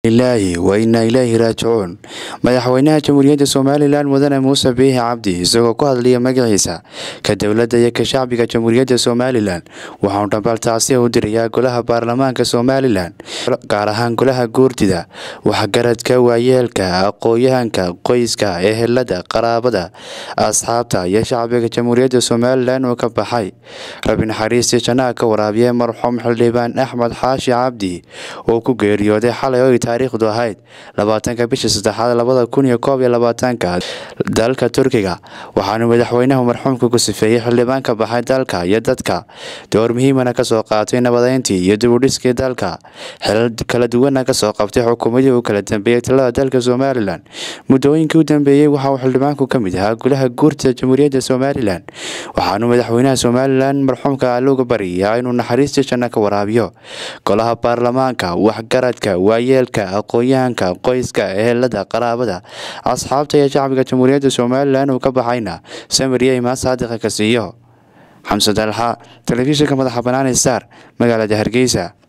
ilaahi wa inaa ilaahi raajicuun madaxweynaha jamhuuriyadda somalilan mudane muuse biixi cabdi isagoo ku hadlaya magaciisa ka dowladda iyo ka shacbiga jamhuuriyadda somalilan waxauu dhambaltaasiya u dirayaa golaha baarlamaanka somalilan gaar ahaan golaha guurtida waxgaradka waayeelka aqooyahanka qoyska ehelada qaraabada asxaabta iyo shacbiga jamhuuriyadda somalilan oo ka baxay rabi naxariistii jannaha ka waraabiya marxuum xildhibaan axmed xaashi cabdi oo ku geeriyooday xalay oo ay taariikhdu ahayd labaatanka bisha saddexaad labada kun iyo koob iyo labaatanka dalka turkiga waxaanu madaxweynahu marxuumka ku sifeeyey xildhibaan ka baxay dalka iyo dadka door muhiimana kasoo qaatay nabadeyntii iyo dibudhiskii dalka xilal kala duwana kasoo qabtay xukuumadii u kala dambeeyey talada dalka somalilan muddooyinkii u dambeeyey waxa uu xildhibaanku ka mid ahaa golaha guurtida jamhuuriyadda somalilan waxaanu madaxweynaha somalilan marxuumka alluga baryayaa inuu naxariistii janno ka waraabiyo golaha baarlamaanka waxgaradka waayeelka aqoon-yahanka qoyska ehelada qaraabada asxaabta iyo shacbiga jamhuuriyadda somalilan uu ka baxayna samir iyo imaan saadiqa ka siiyo xamse dalxa telefishinka madaxa banaani star magaalada hargeysa